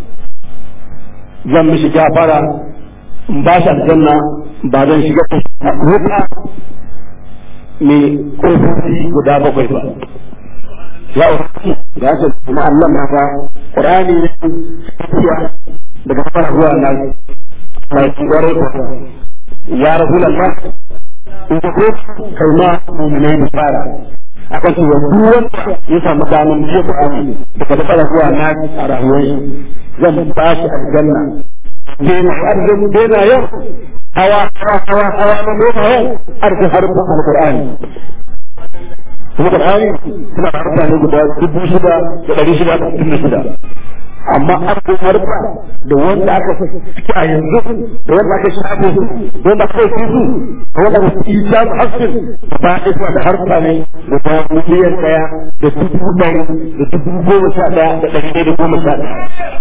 zan mishi gafara in ba shi aljanna ba zan shiga wuta mai ƙofofi guda bakwai ba ya umarci ya ce kuma Allah na ga Qur'ani ne tafiya daga fara zuwa nan mai tsare ko ya rasulullah in ka ko kai ma mu'minai da fara akan cewa duk wanda ya samu daman biyo Qur'ani daga fara zuwa nan a rayuwar zan ba shi aljanna dena arzikin dena yau hawa hawa hawa hawa na noma yau arzikin harfin alqur'ani kuma Qur'ani suna da mutane guda dubu shida da ɗari shida da sittin da shida amma an ko harfa da wanda aka suke a yanzu da wanda aka shafe su da wanda aka yi su da wanda aka yi ta hasin ba a suna da harfa ne guda miliyan ɗaya da dubu ɗari da dubu goma sha ɗaya da ɗari ɗaya da goma sha ɗaya.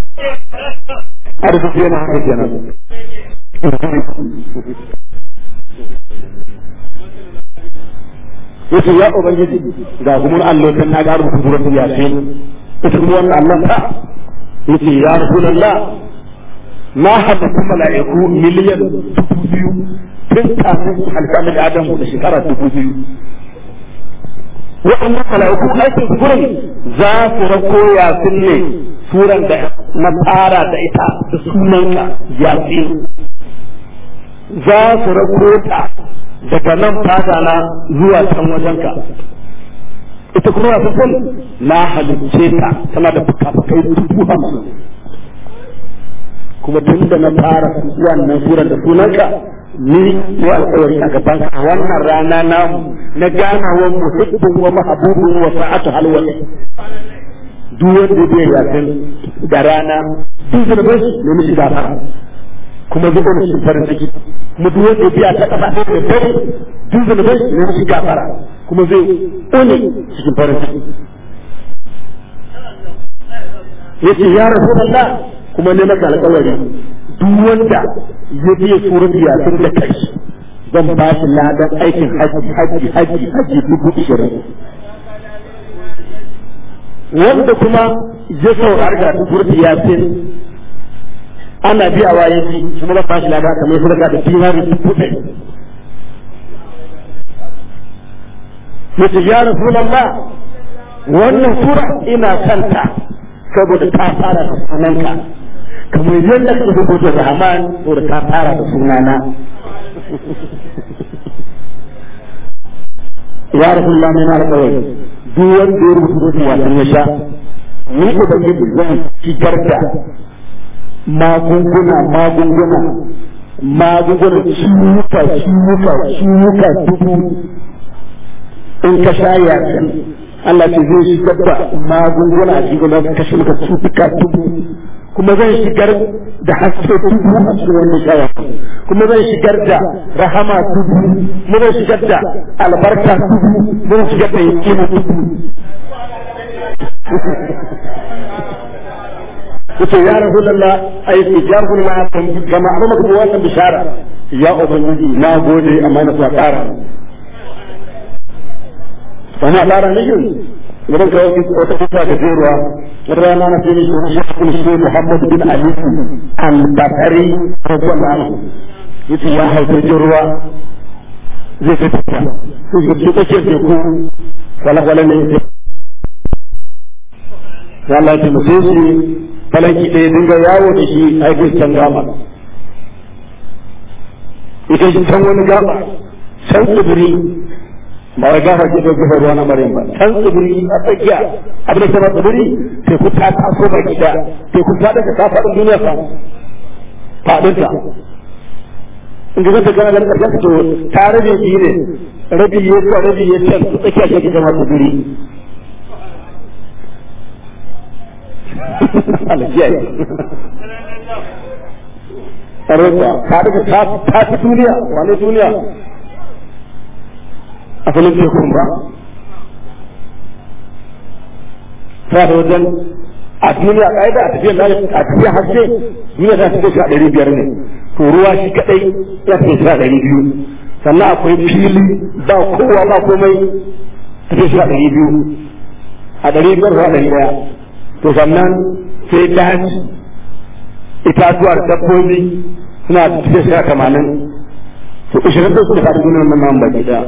Arziki yana haka kenan. yace ya ubangiji ga kuma Allah kan na ga rubutu suratul yasin ita kuma wannan Allah ta yace ya rasulullah na haɗa mala'iku miliyan dubu biyu tun kafin halka da Adamu da shekara dubu biyu waɗannan mala'iku aikin gurin za su rako yasin ne suran da na fara da ita da sunanka yasin za su rako ta daga nan fata na zuwa can wajenka ita kuma na san na halicce ta tana da fuka-fukai dubu hamsin kuma tun da na fara wannan surar da sunanka ni ne alƙawari a gaban a wannan rana namu na ganawar muhibbin wa mahabubin wa sa'atu halwati duk wanda bai yakin da rana duk da bai ne mishi gafara kuma zai ɗaura cikin farin ciki kuma duk wanda biya ta kafa da dare duk da bai ne mishi gafara kuma zai ƙone cikin farin ciki yace ya rasulullah kuma ne maka alƙawari duk wanda ya biya surat yasin da kai zan ba shi ladan aikin haji haji haji haji dubu ishirin wanda kuma ya saurari ga surat yasin ana biya wa yaji kuma zan ba shi ladan kamar sadaka da dinari dubu ɗari yace ya rasulullah wannan sura ina kanta saboda ta fara da sunanka kamar yadda ka rubuta rahman saboda ta fara da sunana ya rasulullah mai mara kawai duk wanda ya rubuta wasan ya sha ni ubangiji zan shigar da magunguna magunguna magunguna ciwuka ciwuka ciwuka dubu in ka sha yakin Allah ce zai shigar da magunguna a cikin da kashe maka cutuka dubu kuma zan shigar da haske dubu a cikin wannan shaya kuma zan shigar da rahama dubu kuma zan shigar da albarka dubu zan shigar da yakina dubu yace ya rasulullah ai ya rasulullah kama abin maka wannan bishara ya ubangiji na gode amma na sa ƙara فأنا على رأيهم idan ka wata kusa da jeruwa wata rana na sai shi ya kuma shi Muhammad bin Ali al-Bakari radiyallahu anhu yace ya hauta jeruwa zai fi tafiya sai shi ke take teku wala wala ne ya Allah ya taimake shi falaki da ya dinga yawo da shi a can gaba ita shi can wani gaba can tsibiri ba wai gafa ke dauke ruwa na maryam ba can tsibiri a tsakiya abin da ke ba tsibiri sai ku ta taso ba gida sai ku ta daga kafaɗin duniya fa faɗinta in ga zata gana ganin ƙarshen to ta rabe biyu ne rabi ya kuwa rabi ya can su tsakiya shi ke zama tsibiri alkiyar ta daga ta fi duniya wane duniya asalin tekun ba ta da wajen a duniya ƙa'ida a tafiyar a tafiyar haske duniya ta tafiya shi a ɗari biyar ne to ruwa shi kaɗai ya tafiya shi a ɗari biyu sannan akwai fili ba kowa ba komai tafiya shi a ɗari biyu a ɗari biyar zuwa ɗari ɗaya to sannan sai daji itatuwar dabbobi suna tafiya shi a tamanin to ishirin da su da faɗi duniyar nan baki ɗaya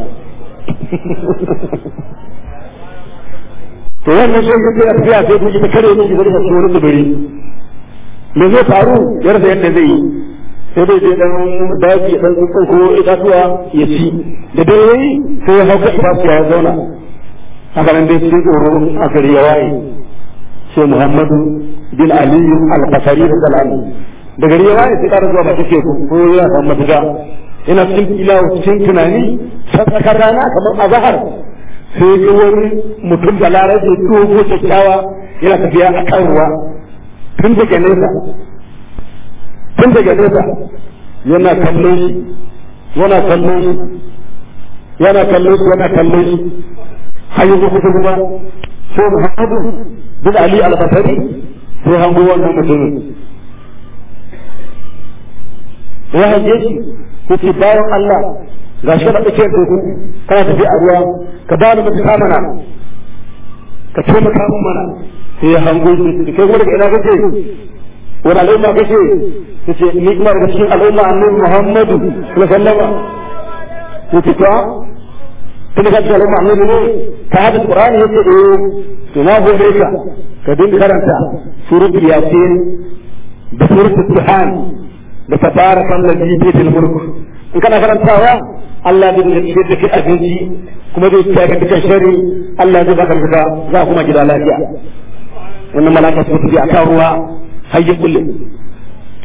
to wannan sai kuke a tafiya sai kuke ta kare ne gidan da wani tsibiri me zai faru ya rasa yadda zai yi sai dai je dan daji dan tsuntsun ko itatuwa ya ci da dare yayi sai ya hauka itatuwa ya zauna haka nan dai cikin tsoro a gari ya waye sai Muhammadu bin Ali al-Qasari radiyallahu da gari ya waye sai ƙara zuwa ba take ko ya samu mafita ina cikin ilawa cikin tunani tsakar rana kamar a zahar sai ga wani mutum da larabe dogo kyakkyawa yana tafiya a kan ruwa tun daga nesa tun daga nesa yana kallon shi yana kallon shi yana kallon shi yana kallon shi har yanzu kusa kuma sai muhammadu bin ali al-basari sai hango wannan mutumin ya hange shi yace bayan Allah ga shi da tsakiyar teku kana tafi a ruwa ka ba ni mutu mana ka taimaka min mana sai ya hango shi kai kuma daga ina kace wani al'umma kace yace ni kuma daga cikin al'umma annabi Muhammadu sallallahu alaihi wasallam yace to tun da cikin al'umma annabi ne ka hada Qur'ani yace eh to na gode ka ka dinga karanta suratul yasin da suratul duhan da tabarakan ladhi bi fil mulk in kana karantawa Allah zai dinga ciyar da kai abinci kuma zai ciyar da kai shari Allah zai baka fita za kuma gida lafiya wannan malaka su tafi akan ruwa har ya kulle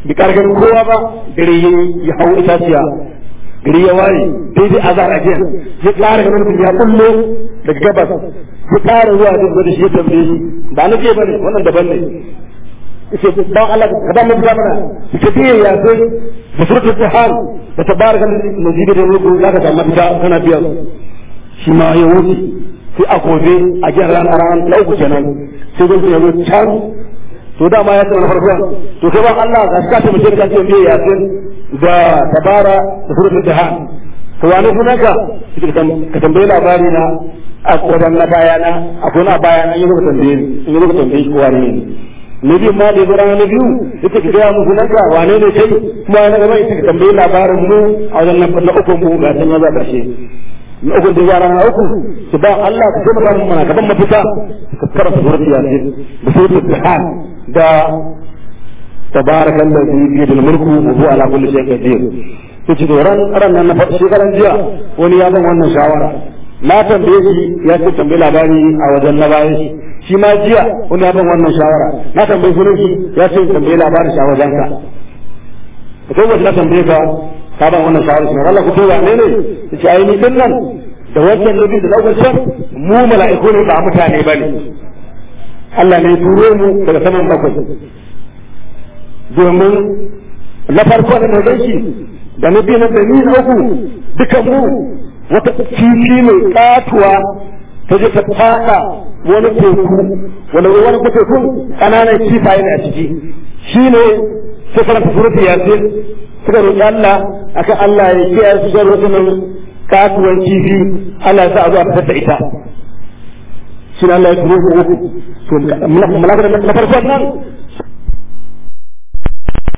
bi kargan kowa ba gari ya hau itaciya gari ya waye daidai azar a jiya ya ƙara ganin mutum ya kullo daga gabas ya ƙara zuwa da da shi ya tambaye shi ba na ke bane wannan daban ne yace dan Allah ka ba mu mana ka biye ya sai da surtu tahal da tabarakal majid da ruku za ka samu fita kana biya shi ma ya wuce sai a gobe a jihar ran ran na uku kenan sai zai ya zo can to dama ya tsara farko to kai ba Allah ga ka ta mutum ka ce biye ya sai da tabara da surtu tahal to wani sunanka ka tambayi labari na a kodan na bayana akwai na bayana yi rubuta tambaye ni yi rubuta tambaye ko wani ne na biyu ma da ya zura na biyu ita ka gaya musu nanka wane ne kai kuma na gaba ita ka tambayi labarin mu a wajen nan na uku mu ga san ya za ƙarshe na uku da yara na uku su ba Allah ka taimaka mu mana gaban mafita ka karanta surat yasin da surat al da تبارك الذي بيده الملك وهو على كل شيء قدير yace to ran ran nan na faɗi shekaran jiya wani ya ban wannan shawara na tambaye shi ya ce tambayi labari a wajen na bayan shi shi ma jiya wani ya ban wannan shawara na tambayi sunan shi ya ce tambayi labarin shi a wajen ka ka kai wata na tambaye ka ka ban wannan shawara shi Allah ku ce wa ne ne yace ai ni din nan da wancan nabi da lokacin mu mala'iku ne ba mutane bane Allah ne turo mu daga saman bakwai domin na farko da na shi da na biyu na da ni na uku dukan mu wata kifi mai katuwa ta je ta fada wani teku wani wani tekun kananan kifaye ne a ciki shi ne sai karanta surutu yasin suka roƙi Allah akan Allah ya kiyaye su zan rukunin katuwan kifi Allah ya sa a zo a fitar da ita shi Allah ya turo ku uku to malakar na farkon nan